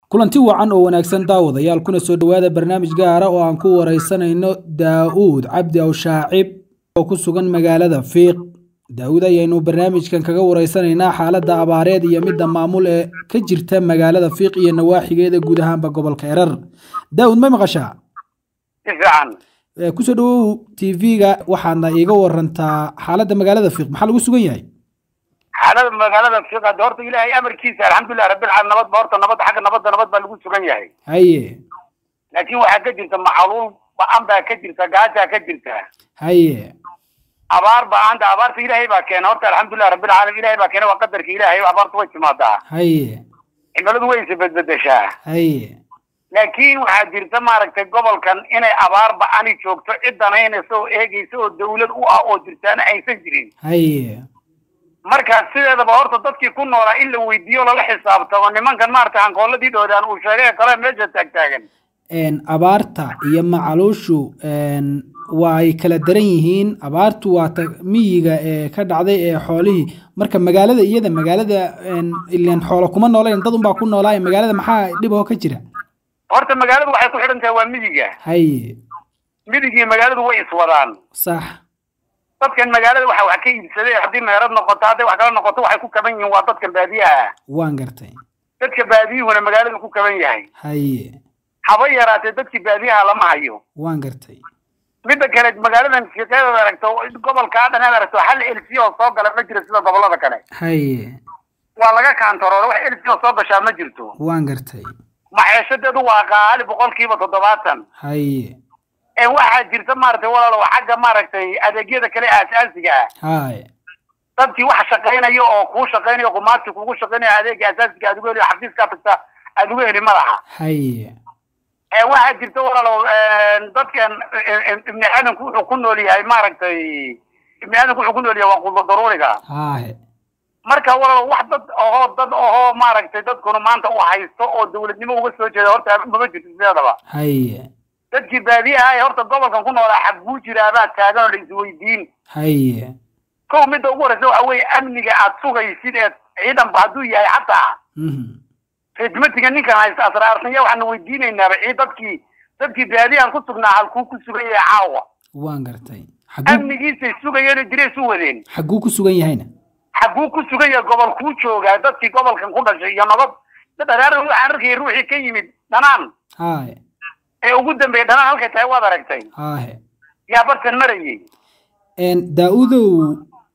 kulanti wacan oo wanaagsan daawadayaal kuna soo dhowaada barnaamij gaara oo aan ku wareysanayno daa'uud cabdi awshaacib oo ku sugan magaalada fiiq daa'uud ayaynu barnaamijkan kaga wareysanaynaa xaaladda abaareed iyo midda maamul ee ka jirta magaalada fiiq iyo nawaaxigeeda guud ahaanba gobolka erar daa'uud ma maqashaa si fiican kusoo dhawow t v-ga waxaadna iiga warantaa xaaladda magaalada fiiq maxaa lagu sugan yahay xaalada magaalada fiiq hadda horta ilaahay amarkiisa alxamdulilah rabbilcaalamiin nabad ba horta nabad xagga nabadda nabad baa lagu sugan yahay haye laakiin waxaa ka jirta macaluul ba-an baa ka jirta gaajaa ka jirta haye abaar ba-aanta abaarta ilaahay baa keena horta alxamdulilah rabbilcaalamiin ilahay baa keena waa qadarka ilaahay abaartu way timaadaa haye cimiladu way isa bedbedeshaa haye laakiin waxaa jirta maaragtay gobolkan inay abaar ba-ani joogto cid danaynaysa oo eegaysa oo dawlad u ah oo jirtaana aysan jirin haye marka sideedaba horta dadkii ku noolaa in la weydiiyo lala xisaabtamo nimankan maaragtay hankooladii dhoodaan uu sheegay kale meesha taagtaagan abaarta iyo macaluushu waa ay kala daran yihiin abaartu waa ta miyiga ee ka dhacday ee xoolihii marka magaalada iyada magaalada ilan xoolo kuma noolayn dad unbaa ku noolaaye magaalada maxaa dhib oo ka jira horta magaaladu waxay ku xidhan tahay waa miyiga haye midigii magaaladu way iswadaan sax dadkan magaalada waxa wax ka iibsaday haddii meerad noqoto hadday wax kala noqoto waxay ku kaban yihiin waa dadkan baadiyaha ah waan gartay dadka baadiyuhuna magaaladu ku kaban yahay haye haba yaraatee dadkii baadiyaha lama hayo waan gartay midda kale magaaladan fiiqeedaad aragto gobolkaa dhan aad aragto hal elsi oo soo gala ma jiro sida gobolada kale haye waa laga kaantaroora wax elsi oo soo gashaa ma jirto waan gartay maciishadeedu waa qaali boqolkiiba toddobaatan haye waxaa jirta maaragtay walaalow xagga maaragtay adeegyada kale aasaasiga ah haye dadkii wax shaqaynaya oo kuu shaqaynayo qumaadkii kugu shaqaynaya adeega asaasiga aad ugu heli xafiiskaa tagta aad ugu heli madaxa haye waxaa jirta walaalow dadkan ibni aadanku wuxuu ku nool yahay maaragtay ibni aadanku wuxuu ku nool yahay waa qudo daruuriga haye marka walaalow wax dad ohoo dad ohoo maaragtay dadkuna maanta u haysto oo dawladnimo uga soo jeeda horta mama jirto sideedaba haye dadkii baadiyaha ee horta gobolkan ku noolaa xagguu jiraabaa taagan oo la isweydiin haye kow midda ugu horeysa waxa weeye amniga aad sugaysid ee ciidanba hadduu yahay xataa reedmatiga ninkan haysta asraartanya waxaanu weydiinaynaaba cii dadkii dadkii baadiyahan ku sugnaa halkuu ku sugan yahay caawa waan gartay xaguu amnigiisay sugayeeno direys u wadeen xaguu ku sugan yahayna xagguu ku sugan yahay gobol kuu joogaa dadkii gobolkan ku dhashay iyo nabad dharaar waxaan arkayay ruuxii ka yimid dhanaan haye ee ugu dambeeyay dhanaan halkay tahay waad aragtay haye yaa bartan marayay daa-udow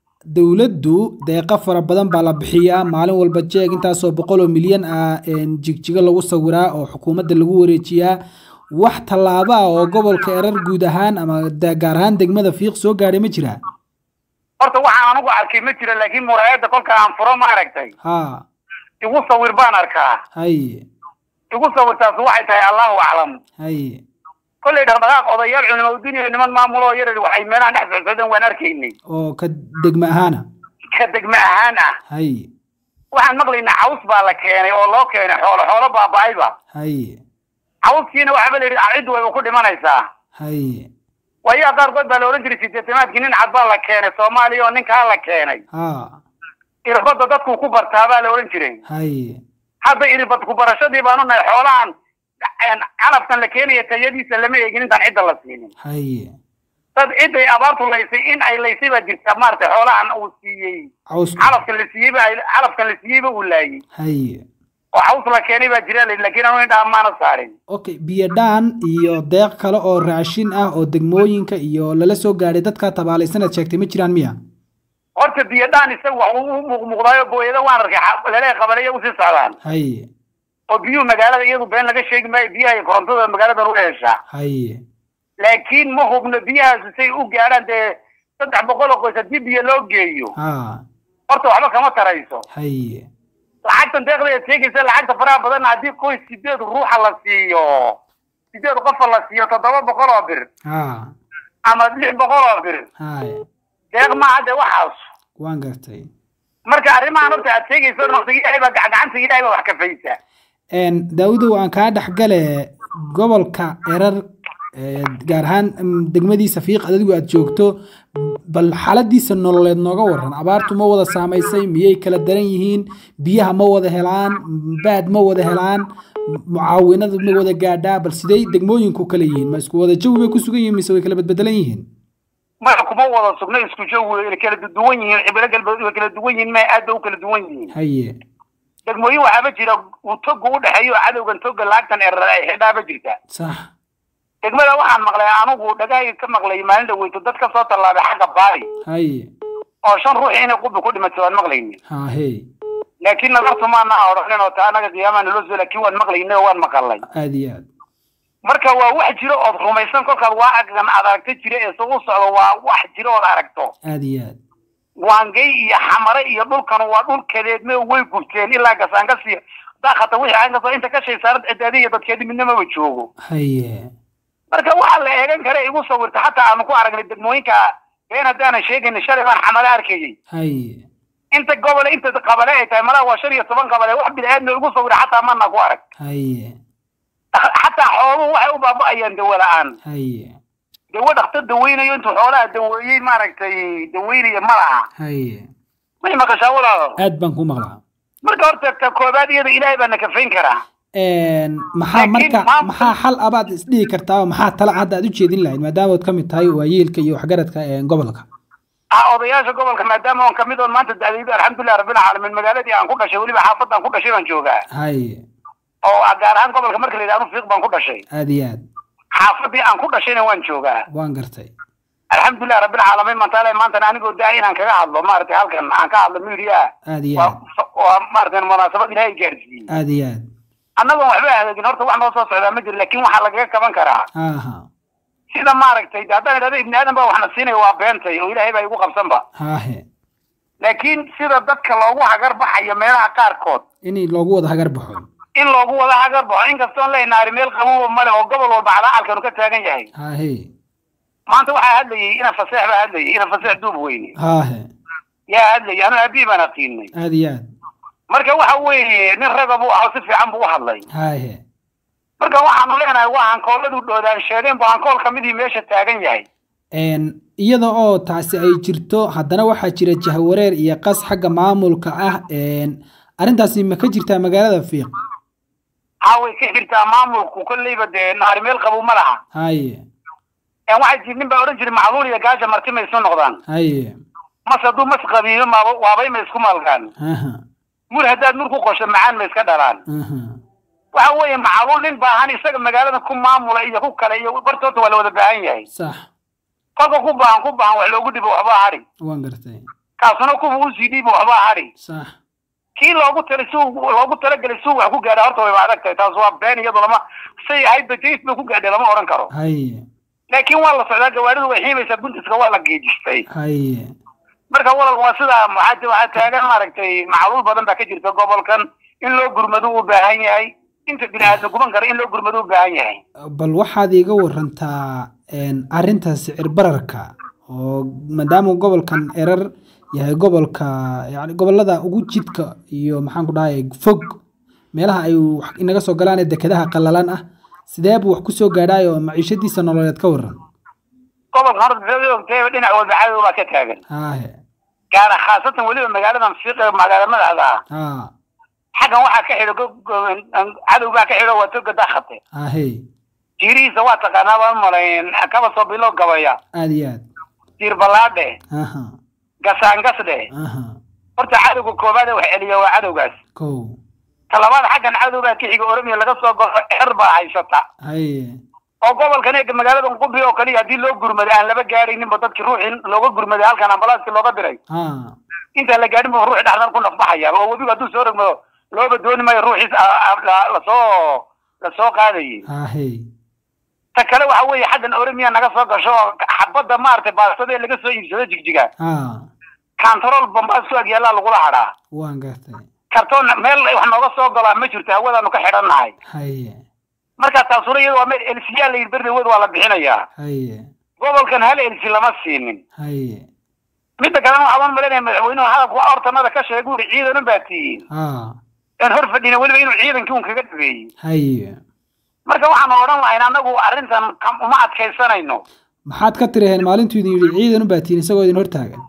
dowladdu deeqa fara badan baa la bixiyaa maalin walba jeeg intaasoo boqol oo milyan ah jigjigo lagu sawiraa oo xukuumadda lagu wareejiyaa wax tallaabo ah oo gobolka erar guud ahaan ama gaar ahaan degmada fiiq soo gaadhay ma jiraa horta waxaan anigu arkay ma jira laakiin muraayadda kolka aan furo ma aragtay ha igu sawir baan arkaa haye igu sawirtaas waxay tahay allahu aclam haye kollay dhaqdhaqaaq odayaal culimo uduniya niman maamulo yar waxay meelahan dhex socsoodeen waan arkaynay oo ka degma ahaana ka degme ahaan ah haye waxaan maqlaynaa caws baa la keenay oo loo keenay xoolo xoolo baaba-ayba haye cawskiina waxaaba la yidhi ciddu wayba ku dhimanaysaa haye waayaa qaarkood baa la odhan jiray sideetamaadkii nin cad baa la keenay soomaaliya oo ninkaa la keenay ha irbadda dadku ku bartaa baa la odhan jiray haye hadda irbad ku barashadii baanu nahay xoolahan calafkan la keenaya tayadiisa lama eegin intaan cidda la siinin haye dad ciday abaartu laysay in ay laysay baa jirta maaragtay xoolahan uu siiyey caws calafkan la siiyeyba calafkan la siiyeyba uu laayey haye oo caws la keenay baa jira la laakiin anu indhaha maana saarin okay biyo dhaan iyo deeq kale oo raashin ah oo degmooyinka iyo lala soo gaadhay dadka tabaalaysanaad sheegtay ma jiraan miya horta biyo dhaan isaga wax u muuqmuuqdaayo booyada waan arkay laleeya qabalaya usii socdaan haye oo biyuhu magaalada iyadu been laga sheegi maayo biyaha iyo korontada magaaladan u heshaa haye laakiin ma hubno biyahaasi say u gaadhaan dee saddex boqol oo qoys haddii biyo loo geeyo ha horta waxba kama tarayso haye lacagtan deeqda ee sheegaysa lacagta faraha badanna haddii qoys sideed ruuxa la siiyo sideed qofa la siiyo toddoba boqol oo bir ha ama lix boqol oo bir haye deeq maaha dee waxaas waan gartay marka arrimahan horta aad sheegayso naqsiga ilaahay baa gacanta ilaahay baa wax kafaysa daawudow aan kaa dhexgale gobolka erar gaar ahaan degmadiisa fiiq adigu aad joogto bal xaaladiisa nololeed nooga waran abaartu ma wada saamaysay miyay kala daran yihiin biyaha ma wada helaan baad ma wada helaan mucaawinadu ma wada gaadhaa bal sidey degmooyinku kala yihiin ma isku wada jawi bay ku sugan yihiin mise way kala badbedelan yihiin maya kuma wada sugna isku jawi way kala duwan yihiin cibilo galbeed way kala duwan yihiin maya aad bay u kala duwan yihiin haye degmooyin waxaaba jira uu toga u dhexeeyo cadowgan toga laagtan erar ay xidhaaba jirta sax degmada waxaan maqlay anigu dhagahay ka maqlay maalin dhaweyto dad ka soo tallaabay xagga baari haye oo shan ruux inay qubi ku dhimatay waan maqlayni hahe laakiin nadartu maana odhanin oo taa anaga qiyaamaha naloo soo laakiin waan maqlaynay oo waan maqalay aad iyo aad marka waa wax jiro ood rumaysan kolkaad waa agan aad aragto jira ee soo u socdo waa wax jiro ood aragto aad iyo aad waangey iyo xamare iyo dhulkan waa dhul kadeedme way gubteen ilaa gasaangasi daakata wixii aan kasoo inta ka shay saaran cidaadi iyo dadkeedi midna maba joogo haye marka waxaa la eegan kara igu sawirta xataa aanu ku aragnay degmooyinka been haddaanan sheegayna shalay baan xamale arkayay haye inta gobole inta qabale ay tahay malaha waa shan iyo toban qabale wax bini-aadmi igu sawira xataa mana ku arag haye xataa xooluhu waxay u baaba'ayaan dawo la-aan haye dawo dhaktar daweynayo intuu xoolaha daweeyey maaragtay daweynaya ma laha haye may maqashaa walaalo aad baan ku maqlaa marka horta ta koobaad iyada ilaahay baa na kafayn karaa maxaa Laakiin marka maamulka- maxaa xal abaad isdhihi kartaa oo maxaa tala hadda aad u jeedin lahayd maadaama ood ka mid tahay waayeelka iyo waxgaradka ee gobolka ah odayaasha gobolka maadaama on kamid oon maanta dacdayda alxamdulilah rabbil caalamiin magaaladii aan ku dhashay weliba xaafadaan ku dhashay baan joogaa haye oo ah gaar ahaan gobolka marka la yidhahdo anu fiiq baan ku dhashay aad iyo aad xaafadii aan ku dhashayna waan joogaa waan gartay alxamdulilah rabbil caalamiin mantaale maantana anigoo daa inaan kaga hadlo maaragtay halkan aan ka hadlo media aad iyo waa aad waa maaragtay munaasabad ilaahay gaarsiiyey aad iyo aad annagoon waxba hagaagin horta wax noo soo socdaa ma jiro laakiin waxaa lagaga kaban karaa aha sida maaragtay de haddaan idhahdo ibni aadan baa waxna siinaya waa beentay oo ilaahay baa igu qabsanba hahe laakiin sida dadka loogu hagar baxayo meelaha qaarkood in loogu wada hagar baxo in loogu wada hagar baxo inkastoon leenaari meel qabowa male oo gobol walba calacalkanu ka taagan yahay hahe maanta waxaa hadlayay ina faseex baa hadlayay ina faseex duub weyne hahe yaa hadlayay anu aabii baan aqiinay aad iyo aad marka waxa weeye nin raga buu ahaa si fiican buu u hadlay hahe marka waxaanu leenahay waa hankooladu dhoodaan sheegeen bu hankool kamidii meesha taagan yahay iyada oo taasi ay jirto haddana waxaa jira jahwareer iyo qas xagga maamulka ah arrintaasi ma ka jirtaa magaalada fiiq haa way ka jirtaa maamulku kolleyba dee naari meel qabow ma laha haye waxaa jir nin baa odhan jiray macluul iyo gaaja marti ma isu noqdaan haye mas hadduu mas qabiilo maaba waabay ma isku maalgaan aha mur haddaad mur ku qosho macaan ma iska dhalaan aha waxa weeye macluul nin baahan isaga magaalada ku maamula iyo ku kale iyo bartoota waa la wada baahan yahay sax kolka ku baahan ku baahan wax loogu dhibo waxbaa hadhi waan gartay kaasuna kuwa usii dhiibo waxbaa hadhi sax kii loogu tala si loogu talagelay si wax ku gaadha horta wayba adag tahay taas waa been iyadu lama say ahayd bajays bay ku gaadhay lama odhan karo haye laakiin waa la socdaa gawaaridu way xiimaysaa guntiska waa la geejistay haye marka walal waa sidaa waxaa waxaa taagan maaragtay macluul badan baa ka jirta gobolkan in loo gurmado u baahan yahay inta bini aadam guban kara in loo gurmado u baahan yahay bal waxaad iiga warantaa arrinta sicir bararka oo maadaama gobolkan erar yahay gobolka yani gobolada ugu jidka iyo maxaan ku dhahay fog meelaha ay wax inaga soo galaan ee dekedaha qallalan ah sidee buu wax ku soo gaadhaay oo maciishadiisa nololeed ka waran gobolka horta maxay ogtahay dhinac walba cadow baa ka taagan haahe gaara khaasatan weliba magaaladan fiiq ee magaala madaxda ah haa xaggan waxaa ka xidho go- go- cadow baa ka xidho waa toga dakhate hahe jiirihiisa waa taqaanaa baan malayn kaba soo bilo gabaya aad iyo aad jiir ballaadhe aha gasaangasdhe aha horta cadowga koobaad ee wax celiya waa cadowgaas kow talabaad xaggan cadow baa ka xiga oromiya laga soo goro xer baa haysata haye oo gobolkan eega magaalada qubi oo kaliya haddii loo gurmaday aan laba gaadhayninba dadkii ruuxii looga gurmaday halkan ambalaaskii looga diray haa intaan la gaadhin ba ruuxi dhexdan ku nafbaxaya oo webigu hadduu soo rogmado looba dooni maayo ruuxiis a- a- la- lasoo lasoo qaadayay hahe ta kale waxa weeye xaggan oromiya naga soo gasho oo xabadda maaragtay baastada ee laga soo iibsado jigjiga haa kantarool bambaas soo agyaallaa lagula hadhaa waan gartay kartoon meel wax nooga soo galaa ma jirto hawadaanu ka xidhannahay haye marka taasuna iyada waa meel elsiyaa la yidhi berdawed waa la bixinayaa haye gobolkan hal elsi lama siinin haye midda kalena waxaan malinaya madaxweynuhu hadalku hortanada ka sheegay uri ciidanan baa tihiin haa aan hor fadhina weliba inuu ciidankii un kaga dhabeeyey haye marka waxaan odhan lahayn anagu arrintan kam- uma adkaysanayno maxaad ka tiraheen maalintuu idin yidhi ciidan u baatiin isagoo idin hortaagan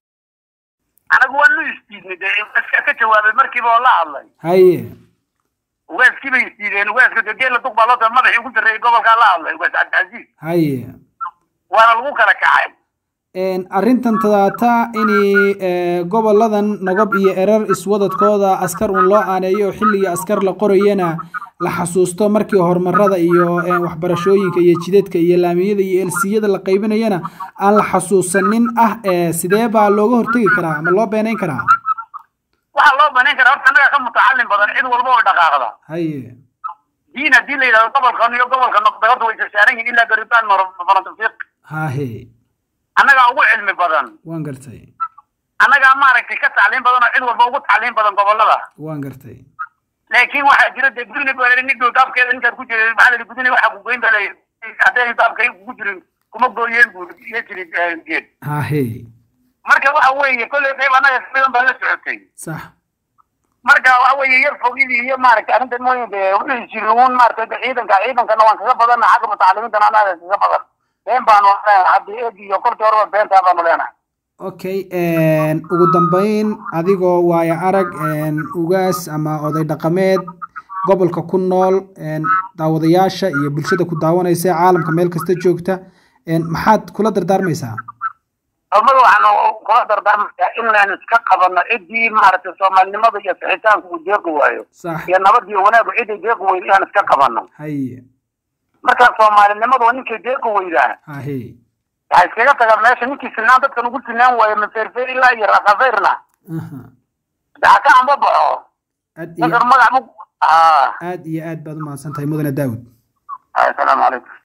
anagu waanu isdiidnay dee ugaaskaa ka jawaabay markiiba oo la hadlay haye ugaaskii bay isdiideen ugaaska dee geela duq baa loo tahay madaxii ugu sarreeyay gobolkaa la hadlay ugaas cabdicasiis haye waana lagu kala kacay arrintan tadaata in goboladan nogob iyo erar iswadadkooda askar un loo aaneeyo oo xilligii askar la qorayana la xasuusto markii horumarada iyo waxbarashooyinka iyo jidadka iyo laamiyada iyo elsiyada la qaybinayana aan la xasuusanin ah sidee baa looga hortegi karaa ama loo beenayn karaa waxaa loo banayn karaa horta annagaa ka mutacalin badan cid walba oo dhaqaaqda haye diin haddii la yidhahdo gobolkan iyo gobolka noqdagadu way saaran yihiin ilaa garitaan farantafiiq hahe annagaa ugu cilmi badan waan gartay annagaa maaragtay ka tacliin badan oo cid walba ugu tacliin badan gobolada waan gartay laakiin waxaa jira dee gudni baa nin dhow daabkeeda ninkaad ku jiray maxaa la yidhi gudni waxaa kugoyn baa layidhi hadday daabka kugu jirin kuma gooyeen buu iyo jiri geed hahe marka waxa weeye kolley qayb annaga kamidan baa la socotay sax marka waxa weeye yar fogidii iyo maaragtay arrintan mooye dee wixii jirin uun maaragtay de ciidanka ciidankana waan kaga badanna xagga mutacalimiintana annaga kaga badan been baanu leenahay haddii eeg iyo kolkii horeba beentaa baanu leenahay okay ugu dambeyn adigoo waayo arag ugaas ama oday dhaqameed gobolka ku nool daawadayaasha iyo bulshada ku daawanaysa caalamka meel kasta joogta maxaad kula dardaarmaysaa hormada waxaanu kula dardaarmayaa in laan iska qabano ciddii maaragtay soomaalinimada iyo sixitaanku uu deeqi waayo sax iyo nabad iyo wanaagu ciday deeqi weyda inaan iska qabano haye marka soomaalinimadu waa ninkay deeqi weydaa hahe waxaa iskaga tagaa meesha ninkii sinaan dadkan ugu sinaan waayo maferfer ilaa iyo rakafayrna aha daxa ka amba baxo aad iyo dadkan magac bu aad iyo aad baad u mahadsan tahay mudane daawud asalaamu calaykum